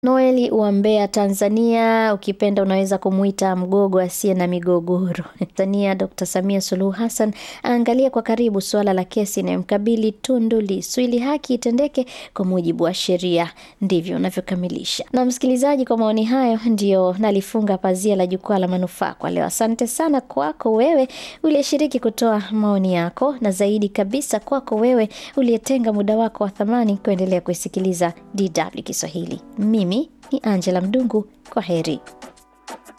Noeli wa Mbeya, Tanzania, ukipenda unaweza kumwita mgogo asiye na migogoro. Tanzania, Dr. Samia Suluhu Hassan aangalia kwa karibu suala la kesi inayomkabili Tundu Lissu ili haki itendeke kwa mujibu wa sheria. Ndivyo unavyokamilisha. Na msikilizaji, kwa maoni hayo ndio nalifunga pazia la jukwaa la manufaa kwa leo. Asante sana kwako wewe uliyeshiriki kutoa maoni yako, na zaidi kabisa kwako wewe uliyetenga muda wako wa thamani kuendelea kuisikiliza DW Kiswahili. Mimi ni Angela Mdungu. Kwa heri.